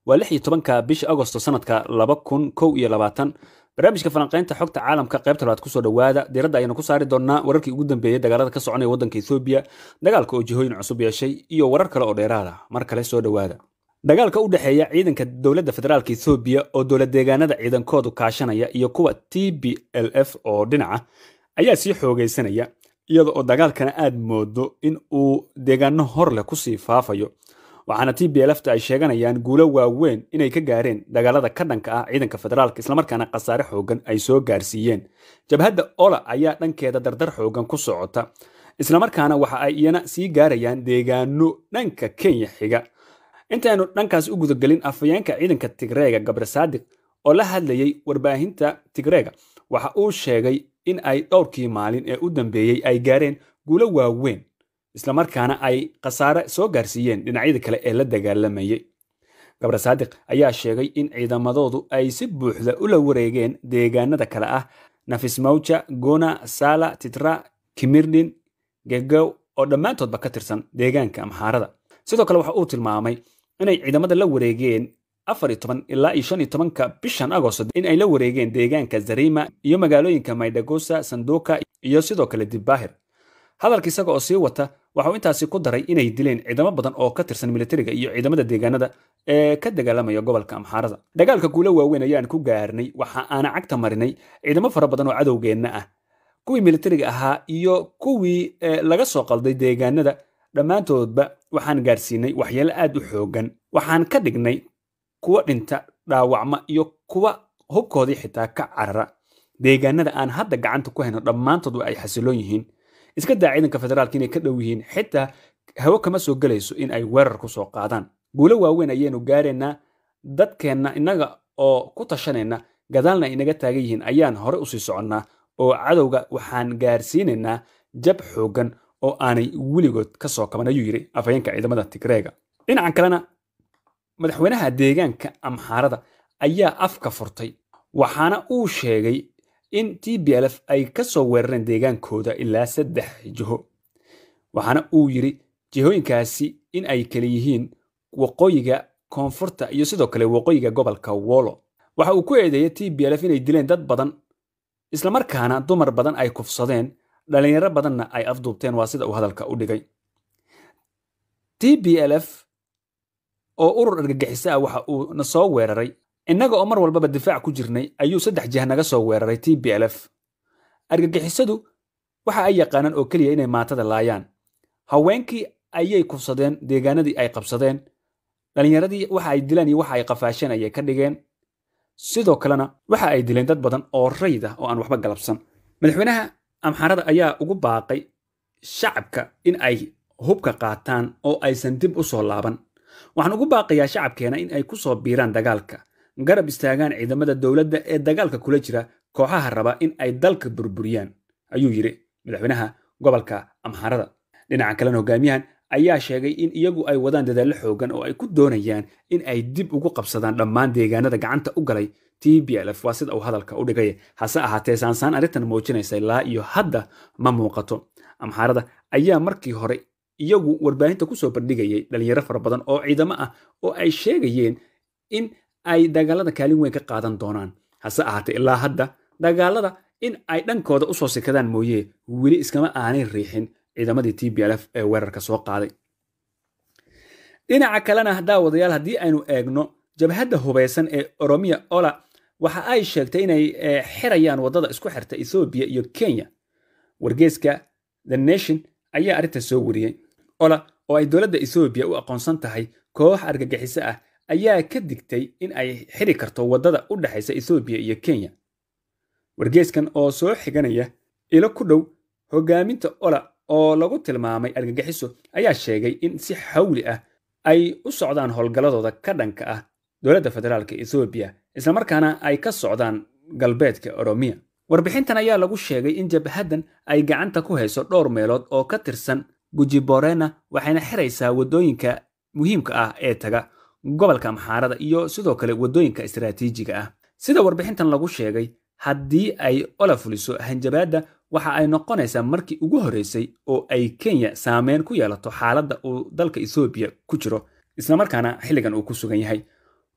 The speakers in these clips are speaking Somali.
waa lix iyo tobanka bisha agosto sanadka laba kun kow iyo labaatan barnaamijka falanqaynta xogta caalamka qaybta labaad kusoo dhowaada diiradda ayaynu ku saari doonnaa wararkii ugu dambeeyey dagaalada ka soconaya waddanka ethoobiya dagaalka oo jihooyin cusub yeeshay iyo warar kale oo dheeraada mar kale soo dhowaada dagaalka u dhexeeya ciidanka dowladda federaalka ethoobiya oo dowlad deegaanada ciidankoodu kaashanaya iyo kuwa t b l f oo dhinaca ayaa sii xoogaysanaya iyada oo dagaalkana aad moodo in uu deegaano hor leh kusii faafayo waxaana t b lfta ay sheeganayaan guulo waaweyn inay ka gaareen dagaalada ka dhanka ah ciidanka federaalka islamarkaana khasaare xoogan ay soo gaarsiiyeen jabhadda ola ayaa dhankeeda dardar xoogan ku socota islamarkaana waxa ay iyana sii gaarayaan deegaano dhanka kenya xiga intaaynu dhankaas u gudagelin afhayeenka ciidanka tigreega gabre saadiq oo la hadlayey warbaahinta tigreega waxa uu sheegay in ay dhowrkii maalin ee u dambeeyey ay gaareen guulo waaweyn islamarkaana ay khasaare soo gaarsiiyeen dhinacyada kale ee la dagaalamayay gabre saadiq ayaa sheegay in ciidamadoodu ay si buuxda ula wareegeen deegaanada kale ah nafismawja gona sala titra kimirdin gegow oo dhammaantoodba ka tirsan deegaanka amxaarada sidoo kale waxa uu tilmaamay inay ciidamada la wareegeen afar iyo toban ilaa iyo shan iyo tobanka bishan agosto in ay la wareegeen deegaanka zarima iyo magaalooyinka maydagosa sanduuka iyo sidoo kale dibbaahir hadalka isaga oo sii wata waxauu intaasi ku daray inay dileen ciidamo badan oo ka tirsan militariga iyo ciidamada deegaanada ee ka dagaalamaya gobolka amxaarada dagaalka guulo waaweyn ayaan ku gaarnay waxa aana cagta marinay ciidamo fara badan oo cadowgeenna ah kuwii militariga ahaa iyo kuwii laga soo qalday deegaanada dhammaantoodba waxaan gaarsiinay waxyeelo aad u xoogan waxaan ka dhignay kuwa dhinta dhaawacma iyo kuwa hubkoodii xitaa ka carara deegaanada aan hadda gacanta ku hayno dhammaantood ay xasiloon yihiin iska daa ciidanka federaalka inay ka dhow yihiin xitaa hawo kama soo gelayso in ay weerar ku soo qaadaan guulo waaweyn ayaynu gaaraynaa dadkeenna innaga oo ku tashanayna gadaalna ay inaga taagan yihiin ayaan hore usii soconnaa oo cadowga waxaan gaarsiinaynaa jab xoogan oo aanay weligood ka soo kaban ayuu yidhi afhayeenka ciidamada tigreega dhinacan kalena madaxweynaha deegaanka amxaarada ayaa afka furtay waxaana uu sheegay in t b lf ay ka soo weerareen deegaankooda ilaa saddex jiho waxaana uu yidhi jihooyinkaasi in ay kala yihiin waqooyiga koonfurta iyo sidoo kale waqooyiga gobolka wolo waxa uu ku eedeeyay t b lf inay dileen dad badan islamarkaana dumar badan ay kufsadeen dhalinyaro badanna ay afduubteen waa sida uu hadalka u dhigay t b lf oo urur argagixiso ah waxa uu na soo weeraray innaga oo mar walbaba difaac ku jirnay ayuu saddex jih naga soo weeraray t b lf argagixisadu waxa ay yaqaanaan oo keliya inay maatada laayaan haweenkii ayay kufsadeen deegaanadii ay qabsadeen dhallinyaradii waxa ay dilaan iyo waxa ay qafaasheen ayay ka dhigeen sidoo kalena waxa ay dileen dad badan oo rayd ah oo aan waxba galabsan madaxweynaha amxaarada ayaa ugu baaqay shacabka in ay hubka qaataan oo aysan dib u soo laaban waxaan ugu baaqayaa shacabkeena in ay ku soo biiraan dagaalka garab istaagaan ciidamada dowladda ee dagaalka kula jira kooxaha raba in ay dalka burburiyaan ayuu yidhi madaxweynaha gobolka amxaarada dhinaca kalena hogaamiyahan ayaa sheegay in iyagu ay wadaan dadaallo xoogan oo ay ku doonayaan in ay dib ugu qabsadaan dhammaan deegaanada gacanta u galay t b lf waa sida uu hadalka u dhigay hase ahaatee saansaan arrintan muujinaysa ilaa iyo hadda ma muuqato amxaarada ayaa markii hore iyagu warbaahinta kusoo bandhigayay dhalinyaro fara badan oo ciidamo ah oo ay sheegayeen in ay dagaalada kaalin weyn ka qaadan doonaan hase ahaatee ilaa hadda dagaalada in ay dhankooda usoo sikadaan mooye weli iskama aanay riixin ciidamadii t b lf ee weerarka soo qaaday dhinaca kalena daawadayaal haddii aynu eegno jabhadda hubaysan ee oromiya ola waxa ay sheegtay inay xirayaan waddada isku xirta ethoobiya iyo kenya wargeeska the nation ayaa arrinta soo wariyey ola oo ay dowladda ethoobiya u aqoonsan tahay koox argagixiso ah ayaa ka digtay in ay xiri karto waddada u dhexaysa ethoobiya iyo kenya wargeeskan oo soo xiganaya ilo ku dhow hogaaminta ola oo lagu tilmaamay argagixiso ayaa sheegay in si xawli ah ay u socdaan howlgalladooda ka dhanka ah dowladda federaalka ethoobiya islamarkaana ay ka socdaan galbeedka oromiya warbixintan ayaa lagu sheegay in jabhaddan ay gacanta ku hayso dhowr meelood oo ka tirsan gujiborena waxayna xiraysaa waddooyinka muhiimka ah ee taga gobolka amxaarada iyo sidoo kale waddooyinka istaraatiijiga ah sida warbixintan lagu sheegay haddii ay ola fuliso hanjabaadda waxa ay noqonaysaa markii ugu horreysay oo ay kenya saameyn ku yeelato xaaladda uu dalka ethoobiya ku jiro islamarkaana xilligan uu ku sugan yahay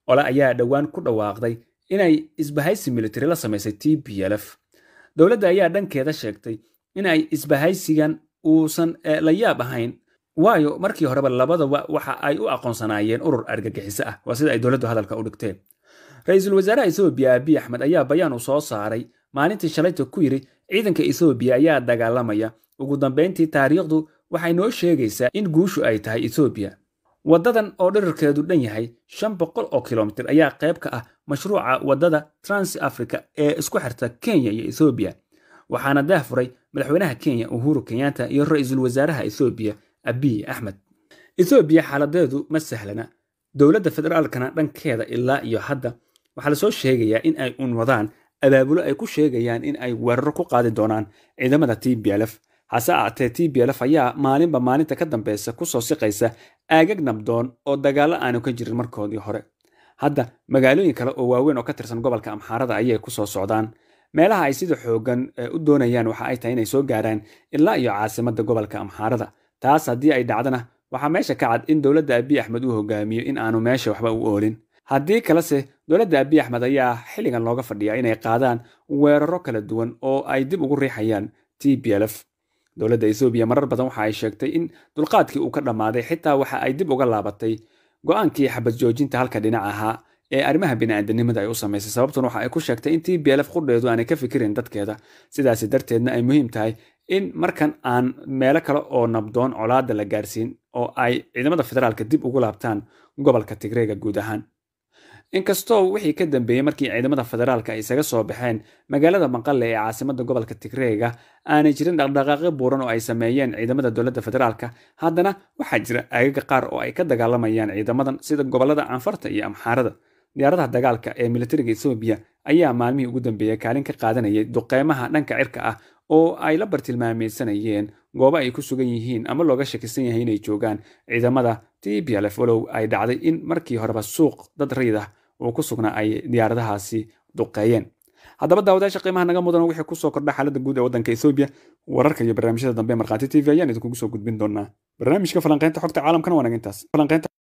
ole ayaa dhowaan ku dhawaaqday inay isbahaysi militari la samaysay t b l f dowladda ayaa dhankeeda sheegtay in ay isbahaysigan uusan la yaab ahayn waayo markii horeba labadaba waxa ay u aqoonsanaayeen urur argagixiso ah waa sida ay dowladdu hadalka u dhigteen ra-iisul wasaaraha ethoobiya abiy axmed ayaa bayaan uu soo saaray maalintii shalayta ku yidhi ciidanka ethoobiya ayaa dagaalamaya ugu dambayntii taariikhdu waxay noo sheegaysaa in guushu ay tahay ethoobiya waddadan oo dherarkeedu dhan yahay shan boqol oo kilomitir ayaa qayb ka ah mashruuca waddada trans africa ee isku xirta kenya iyo ethoobiya waxaana daahfuray madaxweynaha kenya uhuru kenyatta iyo ra-iisul wasaaraha ethoobiya abiy axmed ethoobiya xaaladeedu ma sahlana dowladda federaalkana dhankeeda ilaa iyo hadda waxaa lasoo sheegayaa in ay un wadaan abaabulo ay ku sheegayaan in ay weeraro ku qaadi doonaan ciidamada t b l f hase aatee t b l f ayaa maalinba maalinta ka dambeysa kusoo siqaysa aagag nabdoon oo dagaallo aanu ka jirin markoodii hore hadda magaalooyin kale oo waaweyn oo ka tirsan gobolka amxaarada ayay kusoo socdaan meelaha ay sida xoogan u doonayaan waxa ay tahay inay soo gaaraan ilaa iyo caasimadda gobolka amxaarada taas haddii ay dhacdana waxaa meesha ka cad in dowladda abiy axmed uu hogaamiyo in aanu meesha waxba u oolin haddii kalese dowladda abiy axmed ayaa xilligan looga fadhiyaa inay qaadaan weeraro kala duwan oo ay dib ugu riixayaan t b l f dowladda ethoobiya marar badan waxa ay sheegtay in dulqaadkii uu ka dhammaaday xitaa waxa ay dib uga laabatay go-aankii xabad joojinta halka dhinac ahaa ee arrimaha bini'aadanimada ay u samaysay sababtuna waxa ay ku sheegtay in t b l f qudheedu aanay ka fikirin dadkeeda sidaasi darteedna ay muhiim tahay in markan aan meelo kale oo nabdoon colaadda la gaarsiin oo ay ciidamada federaalka dib ugu laabtaan gobolka tigreega guud ahaan inkastoo wixii ka dambeeyey markii ciidamada federaalka ay isaga soo baxeen magaalada maqale ee caasimadda gobolka tigreega aanay jirin dhaqdhaqaaqyo buuran oo ay sameeyeen ciidamada dowladda federaalka haddana waxaa jira aagaga qaar oo ay ka dagaalamayaan ciidamadan sida gobolada canfarta iyo amxaarada diyaaradaha dagaalka ee militariga ethoobiya ayaa maalmihii ugu dambeeyey kaalin ka qaadanayay duqeymaha dhanka cirka ah oo ay la bartilmaameysanayeen goobo ay ku sugan yihiin ama looga shakisan yahay inay joogaan ciidamada t b l f walow ay dhacday in markii horeba suuq dad rayid ah uu ku sugnaa ay diyaaradahaasi duqeeyeen haddaba daawadayaasha qiimaha naga mudan wixii kusoo kordha xaaladda guud ee waddanka ethoobiya wararka iyo barnaamijyada dambe markhaati t v ayaan idinkugu soo gudbin doonaa barnaamijka falanqeynta xogta caalamkana waa naga intaas